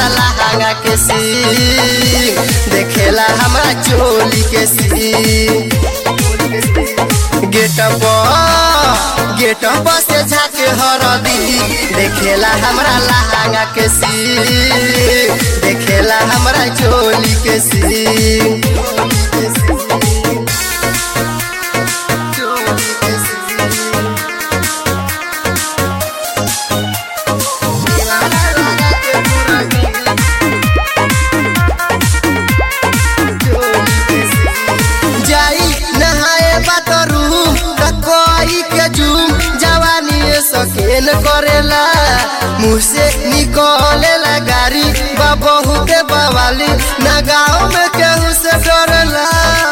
हमरा लहंगा के सी देखेला हमरा चोली के सी गेटप गेटप से झाके हरदी देखेला हमरा लहंगा के सी देखेला हमरा चोली के सी जाई नहाए बातरू कोई के जूम जवानी सकेन करेला मुँह से निकलेला गाड़ी बा बहुत बवाली ना गाँव में केहू से डरेला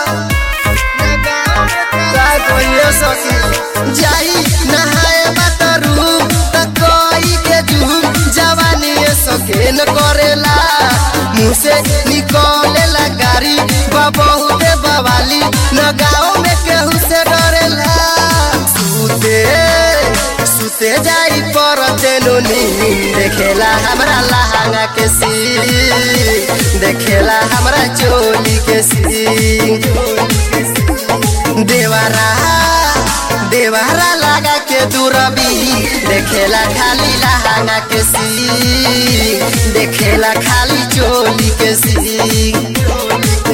का कहिए सखी जाई नहाए बातरू कोई के जूम जवानी सकेन करेला मुँह से निकलेला गाड़ी बा बहुत बवाली न गाँव में केहू से डरेला सुते सुते जाई पर तेनुनी देखेला हमरा लहंगा के सी देखेला हमरा चोली के सी देवारा देवारा लगा के दूरबी देखेला खाली लहंगा के सी देखेला खाली चोली के सी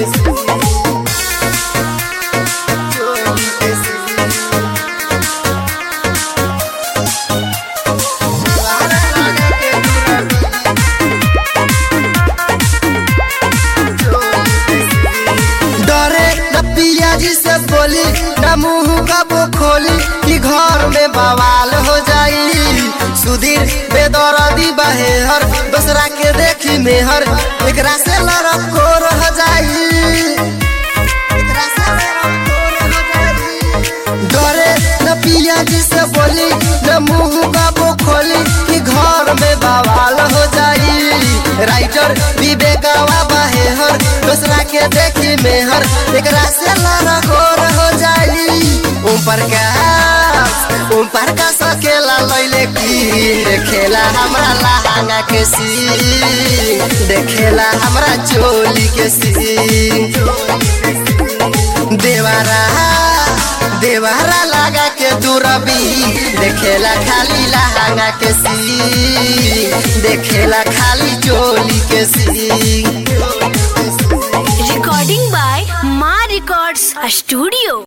डरे न पिया जी से बोली न मुंह कब खोली कि घर में बवाल हो जाई सुधीर बेदरदी बहेहर दूसरा के देखी मेहर एकरा से लड़ब को रह जाई एकरा से लड़ब को रह जाई। डरे न पिया जी से बोली न मुंह कब खोली कि घर में बवाल हो जाई राइटर विवेकवा बहेहर दूसरा के देखी मेहर एकरा से लड़ा घोर हो जाई ओम प्रकाश ओम प्रकाश अकेला लैले की देखेला हमरा लहंगा के सी देखेला हमरा चोली के सी देवारा देवारा लगा के दूरबी देखेला खाली लहंगा के सी देखेला खाली चोली के सी Recording by Ma Records Studio.